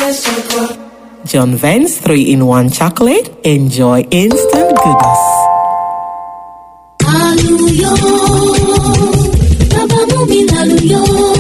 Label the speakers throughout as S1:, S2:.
S1: Vance Chocolate.
S2: John Vance 3 in 1 chocolate. Enjoy instant goodness.
S3: Àlùyọ, bàbá mú mi lálùyọ.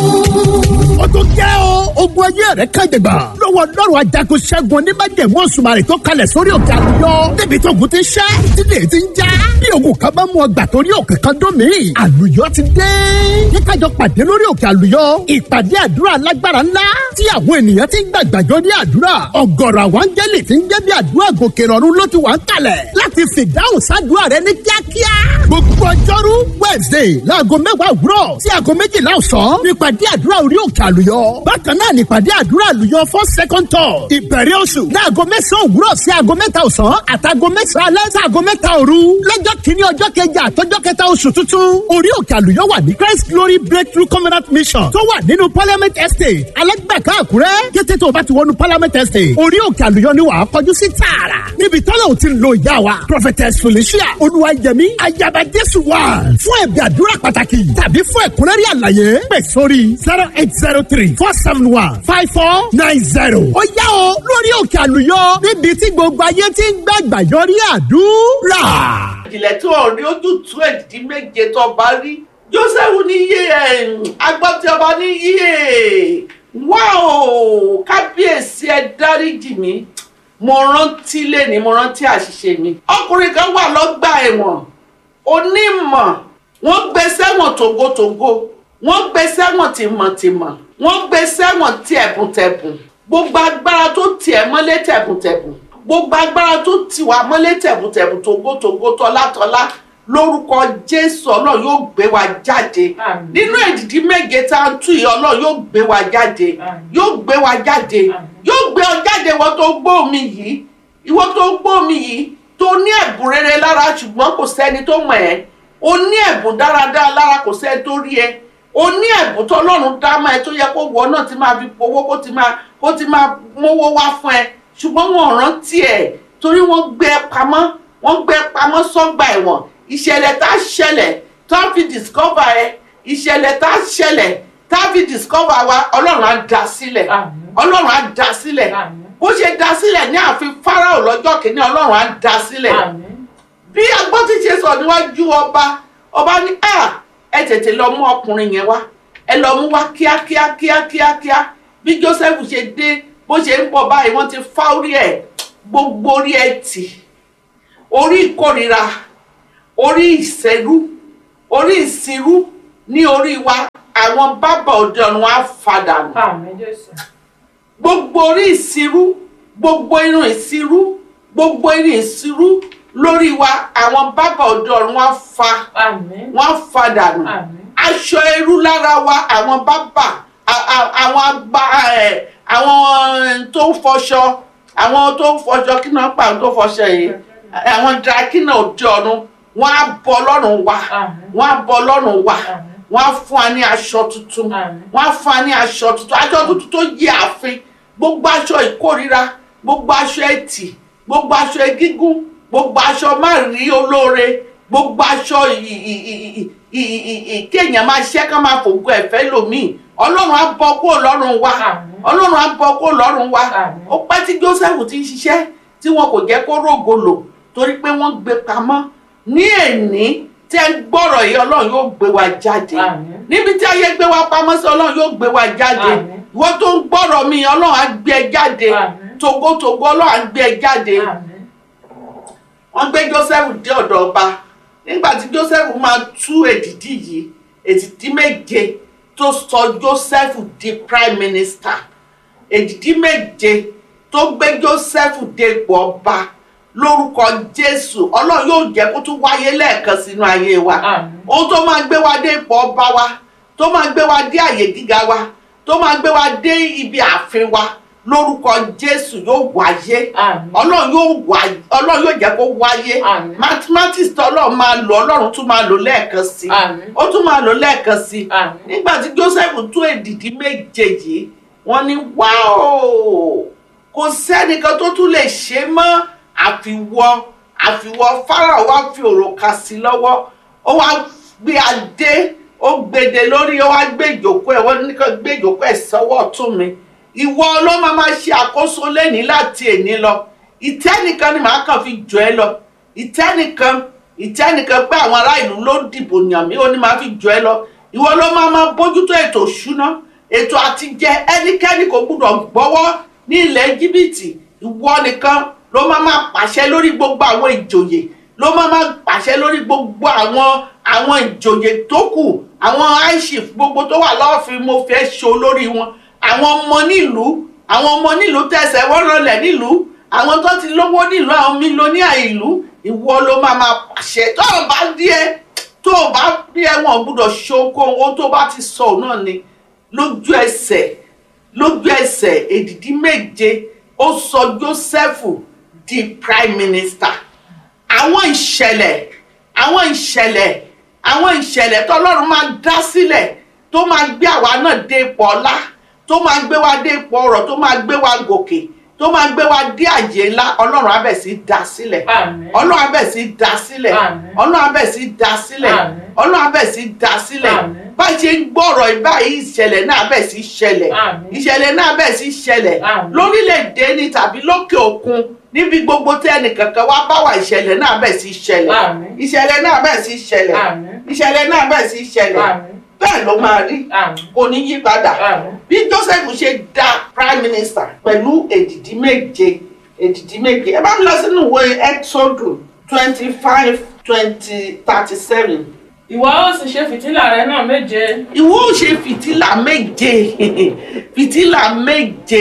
S4: ó tún jẹ́ o ogun ayé rẹ̀ kájẹgbà lọ́wọ́ lọ́rùn ajagun ṣẹ́gun oníbàjẹ́mú òṣùmàrè tó kalẹ̀ sórí òkè àlùyọ débi tó ogun ti ṣẹ́ tílé ti ń já bí ogun kan bá mú ọgbà torí òkè kan dún mí àlùyọ ti dé ní kájọ pàdé lórí òkè àlùyọ ìpàdé àdúrà alágbára ńlá tí àwọn ènìyàn ti ń gbàgbàjọ ní àdúrà ọ̀gọ̀rọ̀ àwọn áńgẹ́lì ti ń jẹ́ bí àdúrà gòkè rọ̀rùn ló ti wà ń kalẹ̀ láti fìdáhùn sádùúrà rẹ ní kíákíá gbogbo ọjọ́rú wednesday láago mẹ́wàá òwúrọ̀ sí aago méjìlá ọ̀sán nípàdé àdúrà orí òkè àlùyọ bákan náà nípàdé àdúrà àlùyọ fún second tour ìbẹ̀rẹ̀ oṣù láago mẹ́sàn-án òwúrọ̀ sí aago mẹ́ta ọ̀sán àtàgo mẹ́sàn-án alẹ́ sí aago mẹ́ta òru lọ́jọ́ kìíní ọjọ́ kẹjà àtọ́jọ́ kẹta oṣù tuntun orí òkè àlùyọ wà ní christ glory breakthrough covenant mission tó wà nínú parliament estate alẹ́gbẹ̀ká àkúrẹ́ kété tó o bá ti wọnú parliament estate orí òkè àlùyọ ni wàá kọjú sí tààrà níbi tọ́lá ò ti lo ìyá wa prophetess felicia olúwayẹmí ayaba jésù wà fún ẹ̀bí àdúrà pàtàkì tàbí fún ẹ̀kúnrẹ́rẹ́ àlàyé pè sórí zero eight zero three four seven one five four nine zero. ó yá o lórí òkè àlùyọ níbi tí gbogbo ayé ti ń gbàgbà yọrí àdúrà.
S5: ìjìnlẹ̀ tí wọ́n rí ojú tú èdìdí méje tó ọba rí joseph ní iye agbọ́tí ọba ní iye wá o kábíyèsí ẹ dáríjì mí mo rántí lẹ́ni mo rántí àṣìṣe mi ọkùnrin kan wà lọ́gbà ẹ̀wọ̀n onímọ̀ wọ́n gbé sẹ́wọ̀n tògótògó wọ́n gbé sẹ́wọ̀n tìmọ̀tìmọ̀ wọ́n gbé sẹ́wọ̀n tẹ̀bùntẹ̀bùn gbogbo agbára tó tiẹ̀ mọ́lé tẹ̀bùntẹ̀bùn gbogbo agbára tó tì wá mọ́lé tẹ̀bùntẹ̀bùn tògótògó tọ́látọ́lá lórúkọ jésù ọlọ́run yóò gbé wa jáde
S6: Àmín.
S5: nínú èdìdí méje tá a ń tú yìí ọlọ́run yóò gbé wa jáde
S6: Àmín.
S5: yóò gbé wa jáde
S6: Àmín.
S5: yóò gbé ọ jáde ìwọ tó gbọ́ mi yìí ìwọ tó gbọ́ mi yìí tó ní ẹ̀bùn rere lára ṣùgbọ́n kò sẹ́ni tó mọ̀ ẹ́ o ní ẹ̀bùn dáradára lára kò sẹ́ni tó rí ẹ o ní ẹ̀bùn tó ọlọ́run dá mọ́ ẹ tó yẹ kó wọ náà ti máa fi powó kó ti máa kó ti máa mówó wá fún ẹ ṣùgbọ́n wọn ò rántí ẹ torí wọ́n gbé ẹ pamọ́ wọ́n gbé ẹ pamọ́ sọ́gbà ẹ̀wọ̀n ìṣẹ̀lẹ̀ tá a ṣẹlẹ̀ tá a fi discover ẹ ìṣẹ̀lẹ̀ tá a ṣẹlẹ̀ tá a fi discover wa ọlọ́run á dá sílẹ̀
S6: Àmín.
S5: ọlọ́run á dá sílẹ̀
S6: Àmín.
S5: bó ṣe dá sílẹ̀ ní ààfin fáráò lọ́jọ́ kìíní ọlọ́run á dá sílẹ̀
S6: Àmín.
S5: bí agbọ́tí ṣe sọ níwájú ọba ọba ní à ẹ tètè lọ mú ọkùnrin yẹn wá ẹ lọ mú wá kíákíá kíákíá kíá bí joseph ṣe dé bó ṣe ń bọ̀ báyìí wọ́n ti fá orí ẹ̀ gbogbo orí ẹ̀ tì orí ìkórira orí ìṣẹ́rú orí ìsirú ní orí wa àwọn bábà òde ọ̀run á fadà nù
S6: Àmín Jésù.
S5: gbogbo orí ìsirú gbogbo irun ìsirú gbogbo irun ìsirú lórí wa àwọn bábà òde ọ̀run wá fa
S6: Àmín.
S5: wọ́n fa dànù
S6: Àmín.
S5: aṣọ ẹrú lára wa àwọn bábà a- a- àwọn agba ẹ àwọn tó ń fọṣọ àwọn tó ń fọṣọ kí náà pa àwọn tó fọṣọ yìí àwọn drakina òde ọ̀run wọ́n á bọ ọlọ́run wa
S6: Àmín.
S5: wọ́n á bọ ọlọ́run wa
S6: Àmín.
S5: wọ́n á fún wa ní aṣọ tuntun
S6: Àmín.
S5: wọ́n á fún wa ní aṣọ tuntun aṣọ tuntun tó yí ààfin gbogbo aṣọ ìkórira gbogbo aṣọ ẹtì gbogbo aṣọ egígún gbogbo aṣọ má rí olóore gbogbo aṣọ ì- ì- ì- ì- ì- ì- ì- kéèyàn máa ṣẹ́ ká máa fògo ẹ̀fẹ́ lòmíì ọlọ́run á bọ́ kúrò lọ́rùn wa
S6: Àmín.
S5: ọlọ́run á bọ́ kúrò lọ́rùn wa
S6: Àmín.
S5: ó pẹ́ tí joseph ti ń ṣiṣẹ́ tí wọn kò jẹ́ kó rògo lò torí pé wọ́n gbé pamọ́ ní èní tẹ́ ń gbọ́rọ̀ yìí ọlọ́run yóò gbé wa jáde
S6: Àmín.
S5: níbi tí ayé gbé wa pamọ́ sí ọlọ́run yóò gbé wa jáde
S6: Àmín.
S5: ìwọ tó ń gbọ́rọ̀ mi ọlọ́run á gbé ẹ jáde
S6: Àmín.
S5: togotogo ọlọ́run á gbé ẹ jáde
S6: Àmín.
S5: wọ́n gbé joseph dé ọ̀dọ̀ ọba nígbà tí joseph máa tú èdìdí yìí èdìdí méje tó sọ joseph di prime minister èdìdí méje tó gbé joseph dé ipò ọba lórúkọ jésù ọlọ́run yóò jẹ́ kó tún wáyé lẹ́ẹ̀kan sínú ayé wa
S6: Àmín.
S5: ohun tó máa gbé wa dé ipò ọba wa tó máa gbé wa dé àyè gíga wa tó máa gbé wa dé ibi ààfin wa lórúkọ jésù yóò wáyé
S6: Àmín.
S5: ọlọ́run yóò wá ọlọ́run yóò jẹ́ kó wáyé
S6: Àmín.
S5: mathematics tó ọlọ́run máa lò ọlọ́run tún máa lò lẹ́ẹ̀kan sí
S6: Àmín.
S5: ó tún máa lò lẹ́ẹ̀kan sí
S6: Àmín.
S5: nígbà tí joseph tú èdìdí méje yìí wọ́n ní wáò kò sẹ́nìkan tó tún lè ṣe mọ́ àfiwọ́ àfiwọ́ fáráò wá fi òrùka sí lọ́wọ́ ó wá gbé adé ó gbèdé lórí ó wá gbé ìjókòó ẹ̀ wọ́n ní kó gbé ìjókòó ẹ̀ sọ́wọ́ ọ̀tún mi ìwọ ló máa máa ṣe àkóso lẹ́ni láti èní lọ ìtẹ́ nìkan ni màá kàn fi jọ ẹ lọ ìtẹ́ nìkan ìtẹ́ nìkan pé àwọn ará ìlú ló dìbò yàn mí ó ní màá fi jọ ẹ lọ ìwọ ló máa máa bójútó ètò ìṣúná ètò àtijẹ ẹnikẹ́ni kò gbúdọ̀ gbọ́wọ́ ní ilẹ̀ jìbìtì ìwọ nìkan ló máa máa pàṣẹ lórí gbogbo àwọn ìjòyè ló máa máa pàṣẹ lórí gbogbo àwọn àwọn ìjòyè tó kù àwọn aishif gbogbo tó wà lọ́ọ̀fin mo fẹ́ ṣo lórí wọn àwọn ọmọ nílùú àwọn ọmọ nílùú tẹsẹ̀ wọ́n rọlẹ̀ nílùú àwọn tó ti lówó nílùú àwọn mílíọ̀nìà ìlú ìwọ ló máa máa pàṣẹ tó o bá díẹ̀ tó o bá díẹ̀ wọn gbúdọ̀ ṣoko ohun tó bá ti sọ òun náà ni lójú ẹsẹ̀ lójú ẹsẹ̀ èdìdí méje ó sọ Jósẹ́fù di prime minister àwọn ìṣẹ̀lẹ̀ àwọn ìṣẹ̀lẹ̀ àwọn ìṣẹ̀lẹ̀ tọ́lọ́run máa dá sílẹ̀ tó máa gbé àwa náà dé ipò ọlá tó máa gbé wa dé ipò ọrọ̀ tó máa gbé wa gòkè tó máa gbé wa dé àyè ńlá ọlọ́run á bẹ̀ sí dá sílẹ̀
S1: Àmín.
S5: ọlọ́run á bẹ̀ sí dá sílẹ̀
S1: Àmín.
S5: ọlọ́run á bẹ̀ sí dá sílẹ̀
S1: Àmín.
S5: ọlọ́run á bẹ̀ sí dá sílẹ̀
S1: Àmín.
S5: bá a ṣe ń gbọ́rọ̀ ìbáyìí ìṣẹ̀lẹ̀ náà á bẹ̀ sí ṣẹlẹ̀
S1: Àmín.
S5: ìṣẹ̀lẹ̀ náà á bẹ̀ sí ṣẹlẹ̀
S1: Àmín.
S5: lórílẹ̀‐èdè ni tàbí lókè òkun níbi gbogbo tí ẹnìkankan wá bá wà ìṣẹ̀lẹ̀ náà á bẹ̀ sí ṣẹlẹ̀
S1: Àmín.
S5: ìṣẹ̀lẹ̀ náà á bẹ̀ sí ṣẹlẹ̀
S1: Àmín.
S5: ìṣẹ̀lẹ̀ náà á bẹ̀ sí ṣẹlẹ̀
S1: Àmín.
S5: bẹ́ẹ̀ ló máa rí
S1: Àmín.
S5: kò ní yí padà
S1: Àmín.
S5: bí Joseph ṣe da prime minister pẹ̀lú èdìdí méje èdìdí méje ẹ bá mi lọ sínú ìwé Exodus twenty five twenty thirty seven
S1: ìwọ ó sì ṣe fìtílà rẹ náà méje
S5: ìwọ ò ṣe fìtílà méje fìtílà méje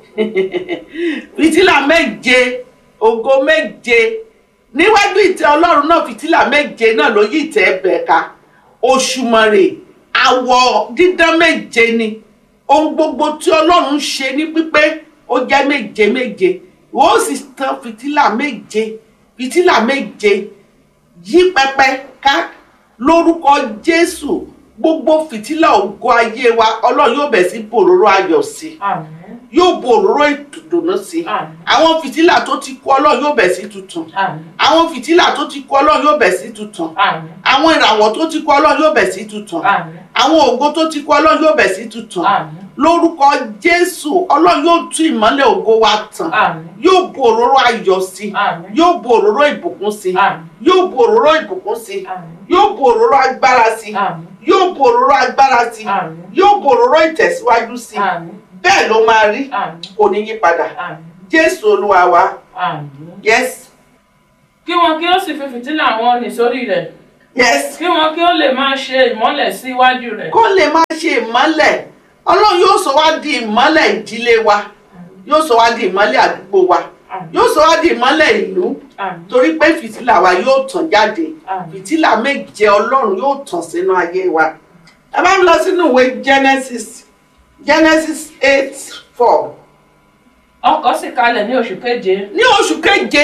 S5: fìtílà méje ògo méje níwájú ìtẹ́ Ọlọ́run náà fìtílà méje náà ló yí ìtẹ́ ẹbẹ̀ ká òṣùmàrè àwọ̀ dídán méje ni ohun gbogbo tí Ọlọ́run ṣe ní pípé ó jẹ́ méje méje ìwọ ó sì tan fìtílà méje fìtílà méje yí pẹpẹ ká lórúkọ jésù gbogbo fìtílà ògo ayé wa ọlọ́run yóò bẹ̀ sí bòróró ayọ̀ sí i
S1: àmín
S5: yóò bòróró ìdùnnú sí i
S1: Àmín.
S5: àwọn fìtílà tó ti kú ọlọ́run yóò bẹ̀ sí tuntun
S1: àmín
S5: àwọn fìtílà tó ti kú ọlọ́run yóò bẹ̀ sí tuntun
S1: àmín
S5: àwọn ìràwọ̀ tó ti kú ọlọ́run yóò bẹ̀ sí tuntun
S1: àmín
S5: àwọn ògo tó ti kú ọlọ́run yóò bẹ̀ sí tuntun
S1: àmín
S5: lórúkọ jésù ọlọ́run yóò tú ìmọ́lẹ̀ ògo wa tàn
S1: àmín
S5: yóò bòróró ayọ̀ sí i
S1: àmín
S5: yóò bòróró ìbùkún sí i
S1: àmín
S5: yóò bòróró ìbùkún sí i
S1: àmín
S5: yóò bòróró agbára sí i
S1: àmín
S5: yóò bòróró agbára sí i
S1: àmín
S5: yóò bòróró ìtẹ̀síwájú sí i
S1: àmín
S5: bẹ́ẹ̀ ló máa rí
S1: àmín
S5: kò ní yí padà
S1: àmín
S5: jésù olúwa wa
S1: àmín
S5: yes
S1: kí wọn kí ó sì fi fìtílà wọn nì sórí rẹ̀
S5: yes
S1: kí wọn kí ó lè máa ṣe ìmọ́lẹ̀ sí iwájú rẹ̀
S5: kó lè má ṣe ìmọ́lẹ̀ ọlọ́run yóò sọ wá di ìmọ́lẹ̀ ìdílé wa yóò sọ wá di ìmọ́lẹ̀ àdúgbò wa
S1: àmín
S5: yóò sọ wá di ìmọ́lẹ̀ ìlú
S1: àmín
S5: torí pé fìtílà wa yóò tàn jáde
S1: àmín
S5: fìtílà méje ọlọ́run yóò tàn sínú ayé wa ẹ bá ń lọ sínú ìwé genesis genesis eight four
S1: ọkọ̀ sì kalẹ̀ ní oṣù keje
S5: ní oṣù keje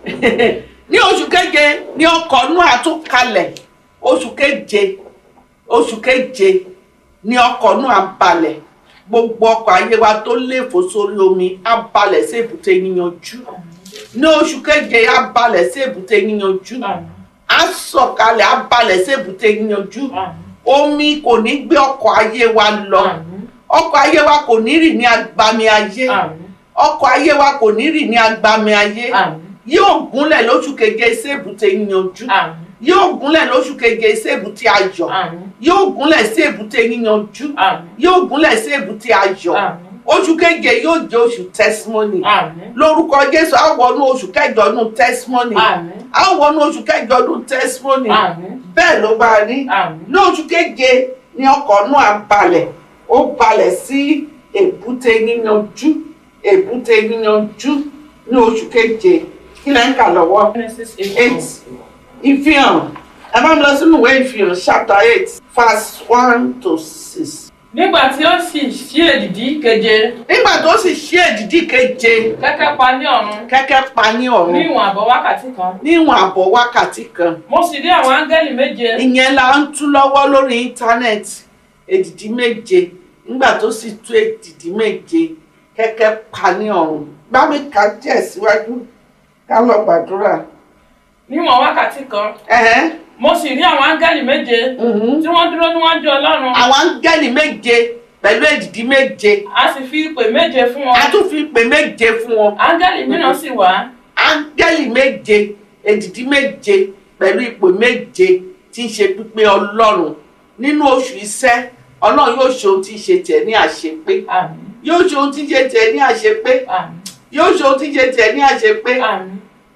S5: ní oṣù keje ní ọkọ̀ Nóà tún kalẹ̀ oṣù keje oṣù keje ní ọkọ̀ Nóà balẹ̀ gbogbo ọkọ̀ ayé wa tó léfò sórí omi á balẹ̀ sí èbúté yíyanjú ní oṣù keje á balẹ̀ sí èbúté yíyanjú
S1: àmín
S5: á sọ̀kalẹ̀ á balẹ̀ sí èbúté yíyanjú
S1: àmín
S5: omi kò ní gbé ọkọ̀ ayé wa lọ
S1: àmín
S5: ọkọ̀ ayé wa kò ní rì ní agbami ayé
S1: àmín
S5: ọkọ̀ ayé wa kò ní rì ní agbami ayé
S1: àmín
S5: yóò gúnlẹ̀ lóṣù keje sébùté yíyanjú
S1: àmín
S5: yóò gúnlẹ̀ lóṣù keje sébùté ayọ̀
S1: àmín
S5: yóò gúnlẹ̀ sí èbúté yíyanjú
S1: àmín
S5: yóò gúnlẹ̀ sí èbúté ayọ̀
S1: àmín
S5: oṣù keje yóò jẹ́ oṣù testimony
S1: àmín
S5: lórúkọ jésù á wọnú oṣù kẹjọ nù testimony
S1: àmín
S5: á wọnú oṣú kẹjọ nù testimony
S1: àmín
S5: bẹ́ẹ̀ ló bá rí
S1: àmín
S5: ní oṣù keje ni ọkọ̀ náà balẹ̀ ó balẹ̀ sí èbúté yíyanjú èbúté yíyanjú ní oṣù keje kí lẹ́ ń kà lọ́wọ́
S1: Genesis
S5: eight
S1: eight
S5: ìfihàn ẹ bá mi lọ sínú ìwé ìfihàn chapter eight verse one to six.
S1: nígbà tí ó sì ṣí èdìdí keje
S5: nígbà tó sì ṣí èdìdí keje
S1: kẹ́kẹ́ pa ní ọ̀run
S5: kẹ́kẹ́ pa ní
S1: ní
S5: ọ̀run
S1: ìwọ̀n àbọ̀ wákàtí kan
S5: níwọ̀n àbọ̀ wákàtí kan
S1: mo sì rí àwọn áńgẹ́lì méje
S5: ìyẹn la ń tú lọ́wọ́ lórí íńtánẹ́ẹ̀tì èdìdí méje nígbà tó sì tú èdìdí méje kẹ́kẹ́ pa ní ọ̀run bá mi kà díẹ̀ síwájú ká lọ gbàdúrà.
S1: níwọ̀n wákàtí kan
S5: Ẹ̀hẹ́n,
S1: mo sì rí àwọn áńgẹ́lì méje
S5: mhm.
S1: tí wọ́n dúró níwájú ọlọ́run
S5: àwọn áńgẹ́lì méje pẹ̀lú èdìdí méje
S1: a sì fi ìpè méje fún wọn
S5: a tún fi ìpè méje fún wọn
S1: áńgẹ́lì mìíràn sì wá
S5: áńgẹ́lì méje èdìdí méje pẹ̀lú ipò méje tí ń ṣe pípé ọlọ́run nínú oṣù iṣẹ́ ọlọ́run yóò ṣe ohun tí ń ṣe tẹ̀ ní àṣepé
S1: àmín
S5: yóò ṣe ohun tí ń ṣe tẹ̀ ní àṣepé
S1: àmín
S5: yóò ṣe ohun tí ń ṣe tẹ̀ ní àṣepé
S1: àmín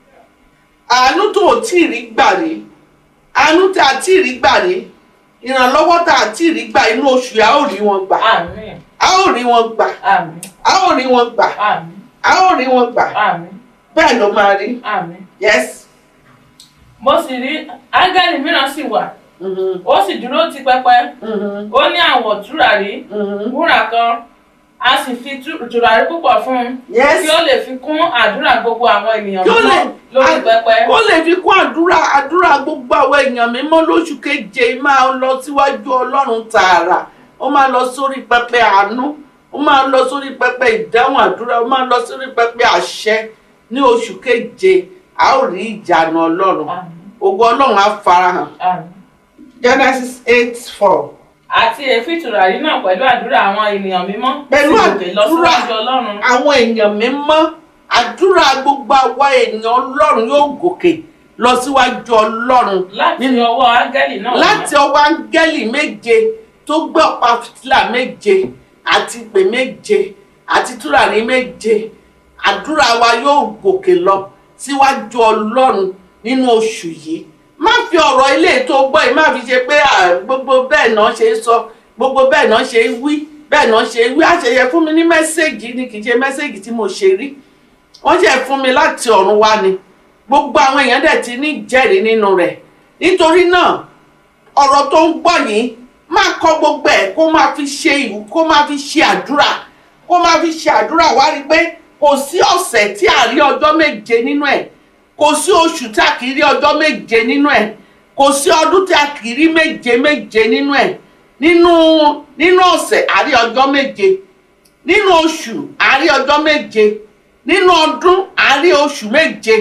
S5: àánú tó ò tí ì rí gbà rí àánú tá a tí ì rí gbà rí ìrànlọ́wọ́ tá a tí ì rí gbà inú oṣù yìí a ó rí wọn gbà
S1: àmín
S5: a ó rí wọn gbà
S1: àmín
S5: a ó rí wọn gbà
S1: àmín
S5: a ó rí wọn gbà
S1: àmín
S5: bẹ́ẹ̀ ló máa rí
S1: àmín
S5: yes.
S1: mo sì rí áńgẹ́lì mìíràn sì wà
S5: Mhm,
S1: ó sì dúró ti pẹpẹ
S5: mhm,
S1: ó ní àwọ̀ tùràrí
S5: mhm.
S1: wúrà kan a sì fi tú- tùràrí púpọ̀ fún un
S5: yes.
S1: kí ó lè fi kún àdúrà gbogbo àwọn ènìyàn
S5: Kí ó lè-
S1: mímọ́ lórí pẹpẹ
S5: ó lè fi kún àdúrà àdúrà gbogbo àwọn èèyàn mímọ́ lóṣù keje máa lọ síwájú ọlọ́run tààrà ó máa lọ sórí pẹpẹ àánú ó máa lọ sórí pẹpẹ ìdáhùn àdúrà ó máa lọ sórí pẹpẹ àṣẹ ní oṣù keje a ó rí ìjànà ọlọ́run
S1: àmín
S5: ògo ọlọ́run á farahàn
S1: àmín
S5: genesis eight four
S1: àti èéfín tùràrí náà pẹ̀lú àdúrà àwọn ènìyàn mímọ́
S5: Pẹ̀lú
S1: sì gòkè lọ
S5: àdúrà.
S1: síwájú ọlọ́run
S5: àwọn èèyàn mímọ́ àdúrà gbogbo àwa èèyàn ọlọ́run yóò gòkè lọ síwájú ọlọ́run
S1: láti ọwọ́ áńgẹ́lì náà wá.
S5: láti ọwọ́ áńgẹ́lì méje tó gbé ọ̀pá fìtílà méje àti ìpè méje àti túràrí méje àdúrà wa yóò gòkè lọ síwájú ọlọ́run nínú oṣù yìí má fi ọ̀rọ̀ ilé tó gbọ́ yìí má fi ṣe pé à, gbogbo bẹ́ẹ̀ náà ṣe ń sọ gbogbo bẹ́ẹ̀ náà ṣe ń wí bẹ́ẹ̀ náà ṣe ń wí àṣeyẹ fún mi ní mẹ́sẹ̀gì ni kì í ṣe mẹ́sẹ̀gì tí mo ṣe rí wọ́n ṣe fún mi láti ọ̀run wá ni gbogbo àwọn èèyàn dẹ̀ ti ní ìjẹ́rìí nínú rẹ̀ nítorí náà ọ̀rọ̀ tó ń gbọ́ yìí máa kọ́ gbogbo ẹ̀ kó máa fi ṣe ìwú kó máa fi ṣe àdúrà kó máa fi ṣe àdúrà wá rí i pé kò sí ọ̀sẹ̀ tí a rí ọjọ́ méje nínú ẹ̀ kò sí oṣù tí a kì í rí ọjọ́ méje nínú ẹ̀ kò sí ọdún tí a kì í rí méje méje nínú ẹ̀ nínú nínú ọ̀sẹ̀ a rí ọjọ́ méje nínú oṣù a rí ọjọ́ méje nínú ọdún a rí oṣù méje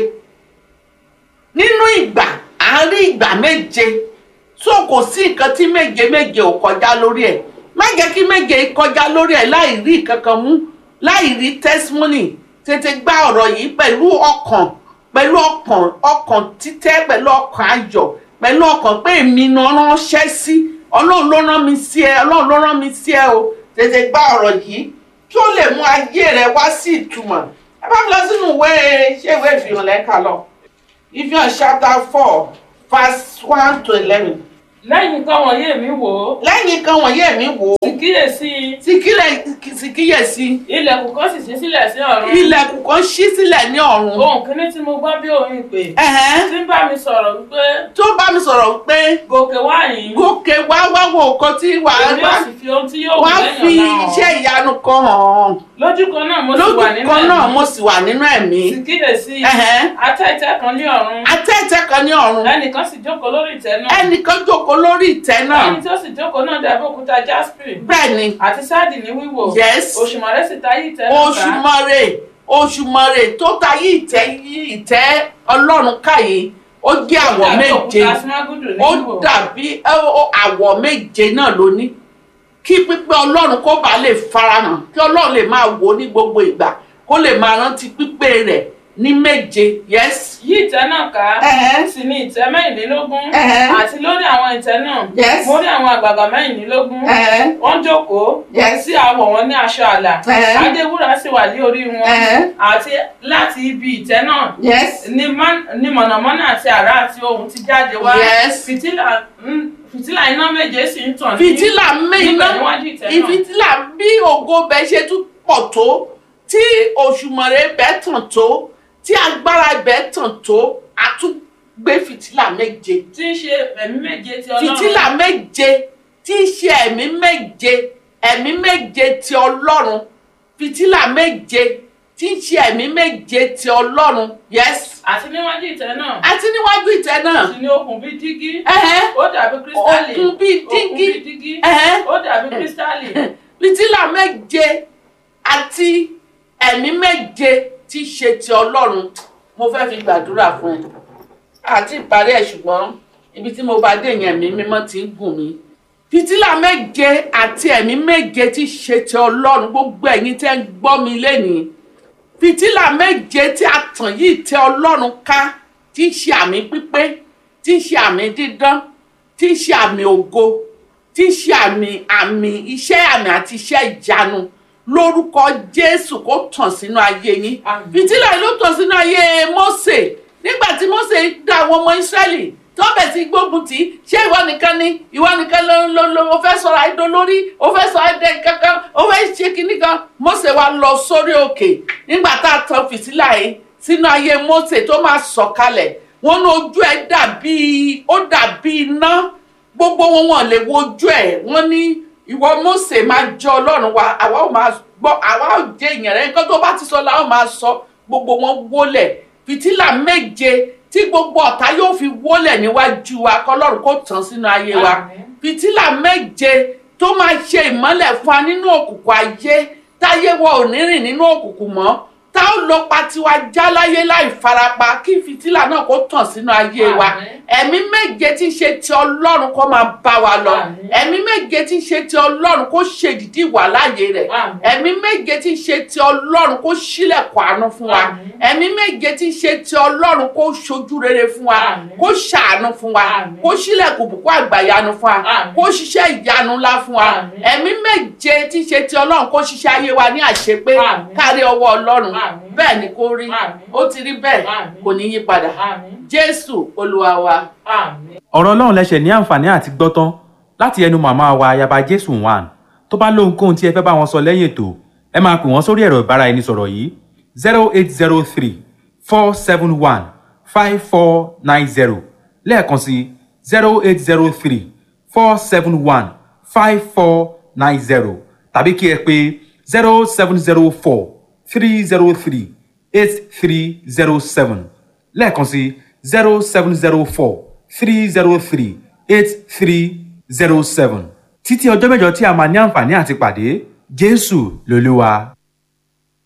S5: nínú ìgbà a rí ìgbà méje so kò sí nǹkan tí méje méje ò kọjá lórí ẹ̀ má jẹ́ kí méje kọjá lórí ẹ̀ láì rí kankan mú láì rí testimony tètè gba ọ̀rọ̀ yìí pẹ̀lú ọkàn pẹ̀lú ọkàn ọkàn títẹ́ pẹ̀lú ọkàn ayọ̀ pẹ̀lú ọkàn pé èmi náà ránṣẹ́ sí ọlọ́run ló rán mi sí ẹ ọlọ́run ló rán mi sí ẹ o tètè gba ọ̀rọ̀ yìí kí ó lè mú ayé rẹ wá sí ìtumọ̀ ẹ bá mi lọ sínú ìwé ṣé ìwé ìfihàn lẹ́ka lọ ìfihàn chapter four verse one to eleven
S1: lẹ́yìn nǹkan wọ̀nyí èmi wò ó
S5: lẹ́yìn kan wọ̀nyí ẹ̀mí wò ó
S1: sì kíyèsí
S5: sì kílẹ̀ sì kíyèsí
S1: ilẹ̀kùn kan sì ṣí sílẹ̀ sí ọ̀run
S5: ilẹ̀kùn kan ṣí sílẹ̀ ní ọ̀run
S1: ohun kìíní tí mo gbọ́ bí òun ìpè
S5: ẹ̀hẹ́n
S1: tí ń bá mi sọ̀rọ̀ wípé
S5: tó bá mi sọ̀rọ̀ pé
S1: gòkè wá yìí
S5: gòkè wá wá wo nǹkan tí wà á
S1: èmi
S5: wá
S1: ò sì fi ohun tí yóò wù
S5: wá fi
S1: lẹ́yìn ọ̀la
S5: iṣẹ́
S1: hàn
S5: ìyanu kan hàn
S1: lójú kan náà mo sì
S5: lójú
S1: wà nínú
S5: kan náà
S1: ẹ̀mí
S5: mo sì wà nínú ẹ̀mí
S1: sì kíyèsí
S5: ẹ̀hẹ́n
S1: atẹ́tẹ́ kan ní ọ̀run
S5: atẹ́tẹ́ kan ní ọ̀run
S1: ẹnìkan sì jókòó lórí ìtẹ́ náà
S5: ẹnìkan jókòó lórí ìtẹ́ náà
S1: ẹni tí ó sì jókòó náà dàbí òkúta jasper
S5: bẹ́ẹ̀ ni
S1: àti sáàdì ní wíwò
S5: Yes.
S1: òṣùmàrè sì ta yí ìtẹ́ náà ká
S5: oṣùmọ̀rè oṣùmọ̀rè tó ta yí ìtẹ́ yí ìtẹ́ ọlọ́run káyé ó jẹ́ àwọ̀
S1: dàbí
S5: méje
S1: òkúta símágùdù ní
S5: ó
S1: wíwò
S5: dàbí ẹ, ó- àwọ̀ méje náà ló ní kí pípé ọlọ́run kó bàa lè farahàn kí ọlọ́run lè máa wò ó ní gbogbo ìgbà kó lè máa rántí pípé rẹ̀ ní méje yes
S1: yí ìtẹ́ náà ká
S5: Ẹ̀hẹ́.
S1: sì ní ìtẹ́ mẹ́rìnlélógún
S5: Ẹ̀hẹ́.
S1: àti lórí àwọn ìtẹ́ náà
S5: Yes.
S1: mo rí àwọn àgbààgbà mẹ́rìnlélógún
S5: Ẹ̀hẹ́.
S1: wọ́n jókòó
S5: Yes.
S1: sí àwọ̀ wọn ní aṣọ àlà
S5: Ẹ̀hẹ́.
S1: adéwúrà sì wà ní orí wọn
S5: Ẹ̀hẹ́.
S1: àti láti ibi ìtẹ́ náà
S5: yes
S1: ni man- ni mọ̀nàmọ́ná àti àrá àti ohùn ti jáde wá
S5: Yes.
S1: fìtílà mm, fìtílà iná méje sì ń tàn ní-
S5: fìtílà
S1: níbẹ̀
S5: méjì
S1: níwájú ìtẹ́ náà
S5: ìfìtílà bí ògo bẹ ṣe tún pọ̀ tó tí òṣùmọ̀rẹ́ bẹ tàn tó tí agbára bẹ tàn tó a tún gbé fìtílà méje
S1: tí ń ṣe ẹ̀mí méje ti ọlọ́run
S5: fìtílà méje tí í ṣe ẹ̀mí méje ẹ̀mí méje ti ọlọ́run fìtílà méje tí í ṣe ẹ̀mí méje ti ọlọ́run yes
S1: àti níwájú ìtẹ́ náà
S5: àti níwájú ìtẹ́ náà
S1: sì ni okùn bíi dígí
S5: ẹ̀hẹ́
S1: ó dàbí kírísítálì
S5: Okùn bíi dígí.
S1: okùn bíi dígí
S5: ẹ̀hẹ́
S1: ó dàbí kírísítálì
S5: fìtílà méje àti ẹ̀mí méje tí í ṣe ti ọlọ́run mo fẹ́ fi gbàdúrà fún ẹ àti ìparí ẹ̀ ṣùgbọ́n ibi tí mo bá dé yẹn mi mímọ́ ti ń gùn mí fìtílà méje àti ẹ̀mí méje tí ṣe ti ọlọ́run gbogbo ẹ̀yin tẹ́ ń gbọ́ mi lénìí fìtílà méje tí a tàn yìí tẹ ọlọ́run ká tí ń ṣe àmì pípé tí ń ṣe àmì dídán tí ń ṣe àmì ògo tí ń ṣe àmì àmì iṣẹ́ àmì àti iṣẹ́ ìyanu lórúkọ jésù kó tàn sínú ayé yín
S1: Àmín.
S5: fìtílà yìí ló tàn sínú ayé mósè nígbà tí mósè dá àwọn ọmọ ísírẹ́lì tó bẹ̀ sí gbógun tì í ṣé ìwọ nìkan ni ìwọ nìkan ló ló ló o fẹ́ sọ̀rọ̀ àìdó lórí o fẹ́ sọ àìdẹ kankan o fẹ́ ṣe kinní kan mósè wa lọ sórí òkè nígbà tá a tan fìtílà yìí sínú ayé mósè tó máa sọ̀kalẹ̀ wọn ní ojú ẹ̀ dàbí ó dàbí iná gbogbo wọn wọn lè wojú ẹ̀ wọ́n ní ìwọ mósè máa jẹ́ ọlọ́run wa àwa ò máa gbọ́ àwa ò jẹ́ èèyàn rẹ nǹkan tó bá ti sọ la ó máa sọ gbogbo wọn wólẹ̀ fìtílà méje tí gbogbo ọ̀tá yóò fi wólẹ̀ níwájú wa kọlọ́run kó tàn sínú ayé wa
S1: Àmín.
S5: fìtílà méje tó máa ṣe ìmọ́lẹ̀ fún wa nínú òkùnkùn ayé táyé wa ò ní rìn nínú òkùnkùn mọ́ tá ó lọ pa tiwa já láyé láì farapa kí fìtílà náà kó tàn sínú ayé wa
S1: Àmín.
S5: ẹ̀mí méje tí ń ṣe ti ọlọ́run kó máa bá wa lọ
S1: Àmín.
S5: ẹ̀mí méje tí ń ṣe ti ọlọ́run kó ṣe ìdìdí ìwà láàyè rẹ̀
S1: Àmín.
S5: ẹ̀mí méje tí ń ṣe ti ọlọ́run kó ṣílẹ̀kùn àánú fún wa
S1: Àmín.
S5: ẹ̀mí méje tí ń ṣe ti ọlọ́run kó ṣojú rere fún wa
S1: Àmín.
S5: kó ṣàánú fún wa
S1: Àmín.
S5: kó ṣílẹ̀kùn bùkún àgbàyanu fún wa
S1: Àmín.
S5: kó ṣiṣẹ́ ìyanu ńlá fún wa
S1: Àmín.
S5: ẹ̀mí méje tí ń ṣe ti ọlọ́run kó ṣiṣẹ́ ayé wa ní àṣepé
S1: Àmín.
S5: kárí ọwọ́ ọlọ́run
S1: Àmín.
S5: bẹ́ẹ̀ ni kó rí
S1: Àmín.
S5: ó ti rí bẹ́ẹ̀
S1: Àmín.
S5: kò ní yí padà
S1: Àmín.
S5: jésù olúwa wa.
S1: Àmín.
S3: ọ̀rọ̀ ọlọ́run lẹ́sẹ̀ ní àǹfààní àti gbọ́tán láti ẹnu màmá wa ayaba jésù one tó bá lóhunkóhun tí ẹ fẹ́ bá wọn sọ lẹ́yìn ètò ẹ máa pè wọ́n sórí ẹ̀rọ ìbáraẹnisọ̀rọ̀ yìí zero eight zero three four seven one five four nine zero lẹ́ẹ̀kan sí zero eight zero three four seven one five four nine zero tàbí kí ẹ pè zero seven zero four three zero three eight three zero seven lẹ́ẹ̀kan sí zero seven zero four three zero three eight three zero seven títí ọjọ́ mẹ́jọ tí a máa ní àǹfààní àti pàdé jésù lolúwa.